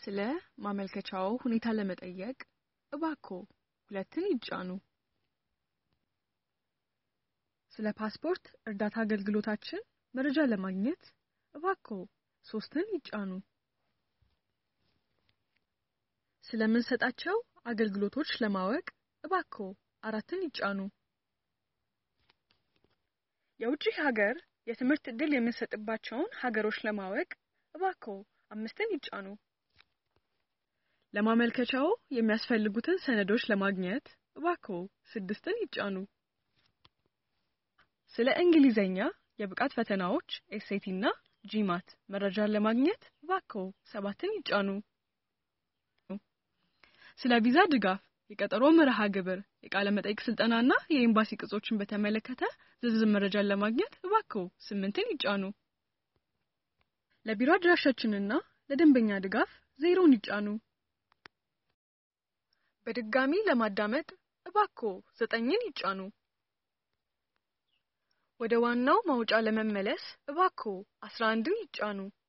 ስለ ማመልከቻዎ ሁኔታ ለመጠየቅ እባክዎ ሁለትን ይጫኑ። ስለ ፓስፖርት እርዳታ አገልግሎታችን መረጃ ለማግኘት እባክዎ ሶስትን ይጫኑ። ስለምንሰጣቸው አገልግሎቶች ለማወቅ እባክዎ አራትን ይጫኑ። የውጭ ሀገር የትምህርት ዕድል የምንሰጥባቸውን ሀገሮች ለማወቅ እባክዎ አምስትን ይጫኑ። ለማመልከቻዎ የሚያስፈልጉትን ሰነዶች ለማግኘት እባክዎ ስድስትን ይጫኑ። ስለ እንግሊዝኛ የብቃት ፈተናዎች ኤስኤቲ እና ጂማት መረጃን ለማግኘት እባክዎ ሰባትን ይጫኑ። ስለ ቪዛ ድጋፍ፣ የቀጠሮ መርሃ ግብር፣ የቃለ መጠይቅ ስልጠና እና የኤምባሲ ቅጾችን በተመለከተ ዝርዝር መረጃን ለማግኘት እባክዎ ስምንትን ይጫኑ። ለቢሮ አድራሻችንና ለደንበኛ ድጋፍ ዜሮን ይጫኑ። በድጋሚ ለማዳመጥ እባክዎ ዘጠኝን ይጫኑ። ወደ ዋናው ማውጫ ለመመለስ እባክዎ አስራ አንድን ይጫኑ።